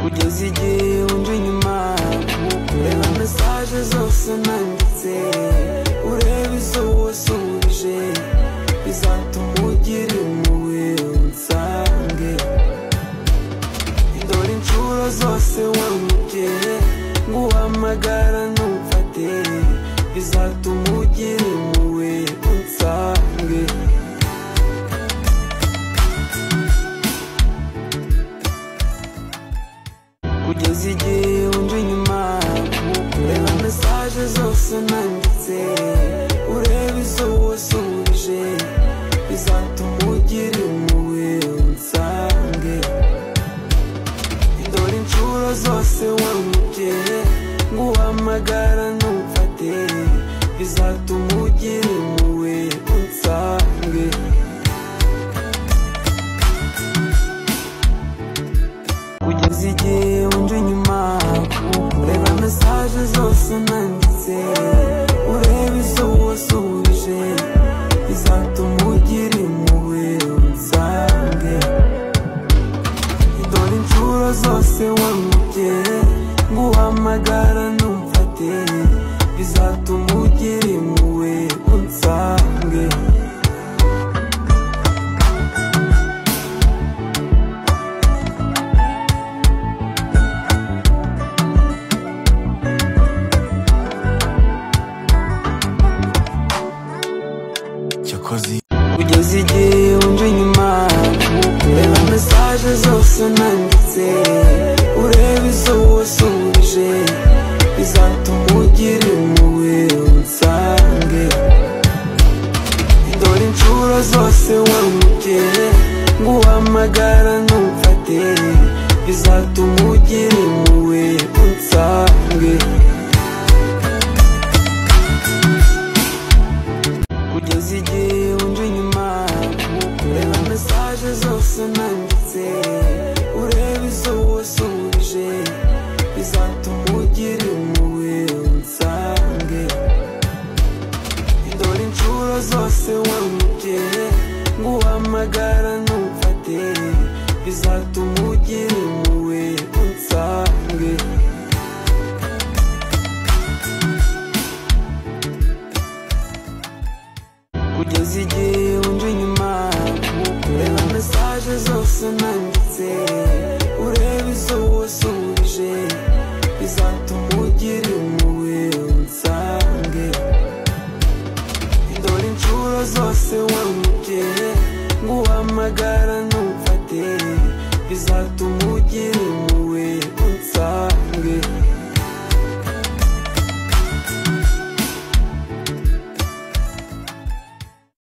kugeza igihe wunje inyuma reba mesaje zose nanditse urebe izo wasubije bizatuma ugira impuhwe unsange dore inshuro zose wamutse nguhamagara ntumfate bizatuma ugira impuhwe unsange kugeza igihe wunje inyuma reba mesaje zose nanditse urebe izo wasubije bizatuma ugira impuhwe unsange dore inshuro zose wamutse nguhamagara ntumfate bizatuma ugira impuhwe unsange kugeza igihe wunje inyuma reba mesaje zose nanditse urebe izo wasubije bizatuma ugira impuhwe unsange dore inshuro zose wamutse nguhamagara ntumfate bizatuma ugira impuhwe unsange cyokoze kugeza igihe wunje inyuma reba mesaje zose nanditse urebe izo wasubije bizatuma ugira impuhwe unsange dore inshuro zose wamutse nguhamagara ntumfate bizatuma ugira impuhwe unsange kugeza igihe wunje inyuma reba mesaje zose nanditse